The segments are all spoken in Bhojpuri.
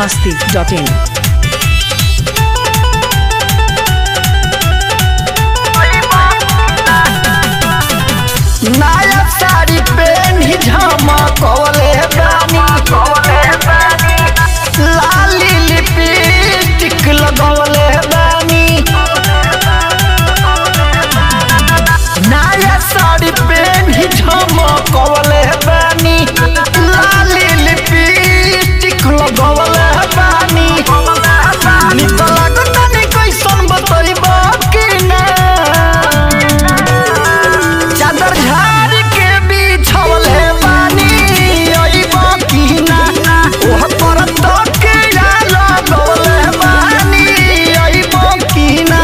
masti.in. नया साड़ी पेनी झमकवले बानी लाली लिपस्टिक लगवले बानी नया साड़ी पेनी झमकवले बानी लाली लिपस्टिक लगवले बानी निकल तनी कैसन बतइबा कि ना चादर झाड़ के बिछौले बानी अइबो की ना ओह पर तके लगौले बानी अइबो की ना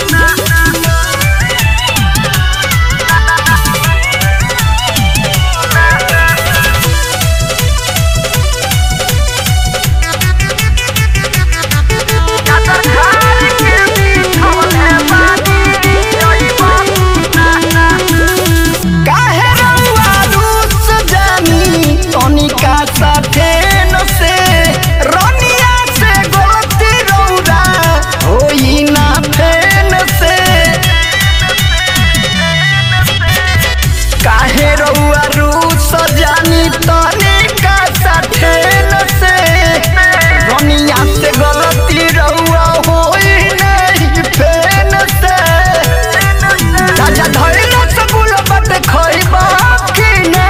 चादर झाड़ के बिछौले बानी अइबो काहे रउआ रूस जानी तनिका साथे न से रनिया से गलती रउरा होई ना फेन से काहे रउआ रूस जानी तनिका साथे न से रनिया से गलती रउआ होई नहीं फेन से राजा धइल सगुल बट खइबा कि ना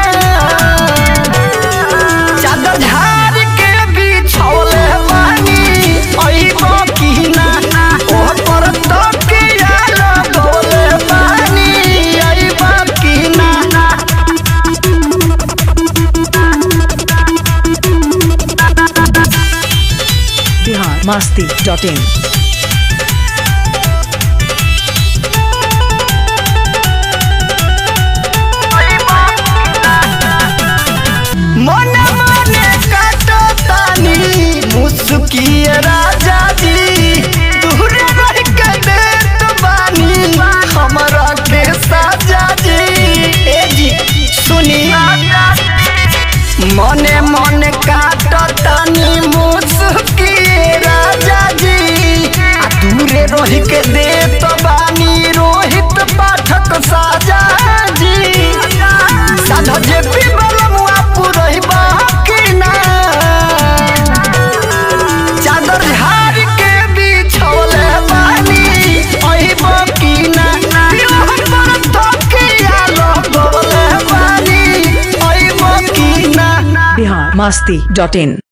चादर झाड़ के बिछौले बानी अइबो कि ना ओह पर तकिया लगौले बानी अइबो कि ना Bihar masti.in. मन मने काटो तानी मुस्किए राजा जी दूर रह के देत बानी हमरा के साजा जी ए जी सुनी मने मने काटो तानी मुस्किए राजा जी आ दूरे रह के देत बानी रोहित पाठक साजा जी साधा जे पीबल मुआ पुरहिबा कि ना चादर झाड़ के बिछौले बानी अहिबो कि ना बिरह पर तकिया लगौले बानी अहिबो कि ना Bihar masti.in.